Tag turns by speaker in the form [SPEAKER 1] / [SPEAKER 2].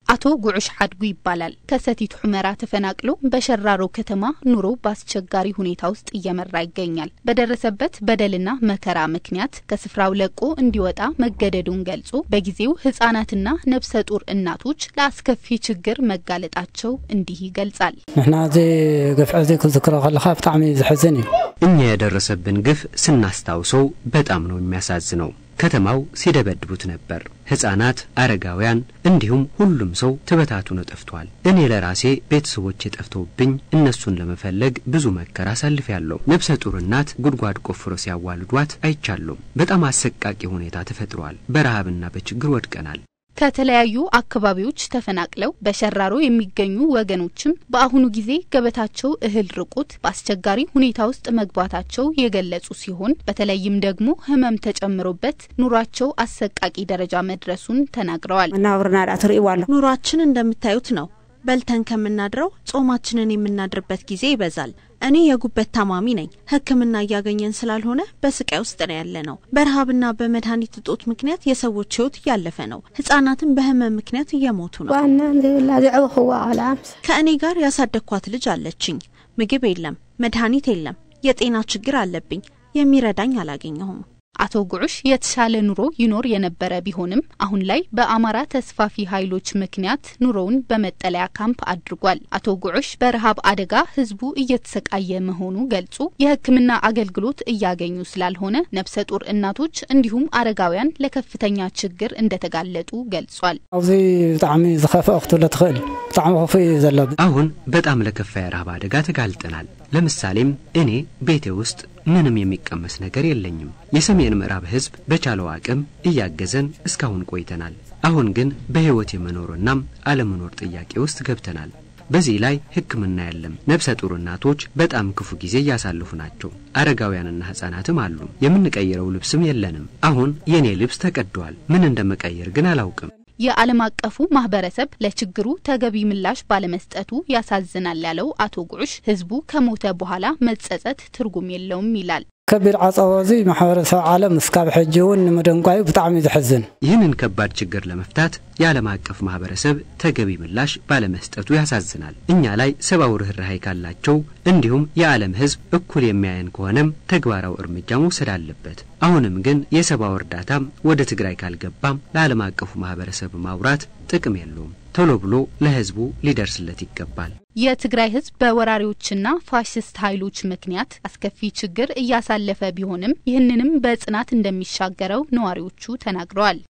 [SPEAKER 1] አቶ ጉዑሽ ሐድጉ ይባላል። ከሰቲት ሁመራ ተፈናቅሎ በሸራሮ ከተማ ኑሮ በአስቸጋሪ ሁኔታ ውስጥ እየመራ ይገኛል። በደረሰበት በደልና መከራ ምክንያት ከስፍራው ለቆ እንዲወጣ መገደዱን ገልጾ በጊዜው ህጻናትና ነፍሰ ጡር እናቶች ለአስከፊ ችግር መጋለጣቸው እንዲህ ይገልጻል።
[SPEAKER 2] ንሕና እዚ ገፍዒ እዚ ክዝክሮ ከለካ ብጣዕሚ ዝሕዝን እዩ
[SPEAKER 3] እኛ የደረሰብን ግፍ ስናስታውሰው በጣም ነው የሚያሳዝነው። ከተማው ሲደበድቡት ነበር። ህጻናት፣ አረጋውያን እንዲሁም ሁሉም ሰው ተበታትኖ ጠፍቷል። እኔ ለራሴ ቤተሰቦቼ ጠፍተውብኝ እነሱን ለመፈለግ ብዙ መከራ አሳልፌያለሁ። ነፍሰ ጡር እናት ጉድጓድ ቆፍሮ ሲያዋልዷት አይቻለሁ። በጣም አሰቃቂ ሁኔታ ተፈጥሯል። በረሃብና በችግር ወድቀናል።
[SPEAKER 1] ከተለያዩ አካባቢዎች ተፈናቅለው በሸራሮ የሚገኙ ወገኖችም በአሁኑ ጊዜ ገበታቸው እህል ርቆት በአስቸጋሪ ሁኔታ ውስጥ መግባታቸው የገለጹ ሲሆን በተለይም ደግሞ ህመም ተጨምሮበት ኑሯቸው አሰቃቂ ደረጃ መድረሱን ተናግረዋል።
[SPEAKER 4] መናብርና ዳ ትርእይዎ ኣሎ
[SPEAKER 5] ኑሯችን እንደምታዩት ነው። በልተን ከምናድረው ጾማችንን የምናድርበት ጊዜ ይበዛል። እኔ የጉበት ታማሚ ነኝ። ሕክምና እያገኘን ስላልሆነ በስቃይ ውስጥ ነው ያለ ነው። በረሃብና በመድኃኒት እጦት ምክንያት የሰዎች ህይወት እያለፈ ነው። ህጻናትን በህመም ምክንያት እየሞቱ ነው።
[SPEAKER 4] ዋና ዘይብላ ዘዕብኽዋ ቆልዓ ምስ
[SPEAKER 5] ከእኔ ጋር ያሳደግኳት ልጅ አለችኝ። ምግብ የለም፣ መድኃኒት የለም። የጤና ችግር አለብኝ። የሚረዳኝ አላገኘሁም።
[SPEAKER 1] አቶ ጉዑሽ የተሻለ ኑሮ ይኖር የነበረ ቢሆንም አሁን ላይ በአማራ ተስፋፊ ኃይሎች ምክንያት ኑሮውን በመጠለያ ካምፕ አድርጓል። አቶ ጉዑሽ በረሃብ አደጋ ህዝቡ እየተሰቃየ መሆኑ ገልጹ የህክምና አገልግሎት እያገኙ ስላልሆነ ነፍሰ ጡር እናቶች እንዲሁም አረጋውያን ለከፍተኛ ችግር እንደተጋለጡ ገልጿል።
[SPEAKER 2] ኣብዚ ብጣዕሚ ዝኸፍአ ክትብሎ ትኽእል ብጣዕሚ ክፉእ እዩ ዘሎ
[SPEAKER 3] አሁን በጣም ለከፋ የረሃብ አደጋ ተጋልጠናል። ለምሳሌም እኔ ቤቴ ውስጥ ምንም የሚቀመስ ነገር የለኝም። የሰሜን ምዕራብ ህዝብ በቻለው አቅም እያገዘን እስካሁን ቆይተናል። አሁን ግን በሕይወት የመኖርናም አለመኖር ጥያቄ ውስጥ ገብተናል። በዚህ ላይ ሕክምና የለም። ነፍሰ ጡር እናቶች በጣም ክፉ ጊዜ እያሳለፉ ናቸው። አረጋውያንና ሕፃናትም አሉ። የምንቀይረው ልብስም የለንም። አሁን የእኔ ልብስ ተቀዷል። ምን እንደመቀየር ግን አላውቅም።
[SPEAKER 1] የዓለም አቀፉ ማህበረሰብ ለችግሩ ተገቢ ምላሽ ባለመስጠቱ ያሳዝናል ያለው አቶ ጉዑሽ ህዝቡ ከሞተ በኋላ መጸጸት ትርጉም የለውም ይላል።
[SPEAKER 2] ከቢድ ዓፀቦ እዚ ማሕበረሰብ ዓለም እስካብ ሕጂ እውን ንምደንጓዩ ብጣዕሚ ዝሕዝን
[SPEAKER 3] ይህንን ከባድ ችግር ለመፍታት የዓለም አቀፍ ማህበረሰብ ተገቢ ምላሽ ባለመስጠቱ ያሳዝናል። እኛ ላይ ሰብአዊ ርኅራኄ ካላቸው እንዲሁም የዓለም ህዝብ እኩል የሚያየን ከሆነም ተግባራዊ እርምጃ መውሰድ አለበት። አሁንም ግን የሰብአዊ እርዳታም ወደ ትግራይ ካልገባም ለዓለም አቀፉ ማህበረሰብ ማውራት ጥቅም የለውም። ቶሎ ብሎ ለህዝቡ ሊደርስለት ይገባል።
[SPEAKER 1] የትግራይ ህዝብ በወራሪዎችና ፋሽስት ኃይሎች ምክንያት አስከፊ ችግር እያሳለፈ ቢሆንም ይህንንም በጽናት እንደሚሻገረው ነዋሪዎቹ ተናግረዋል።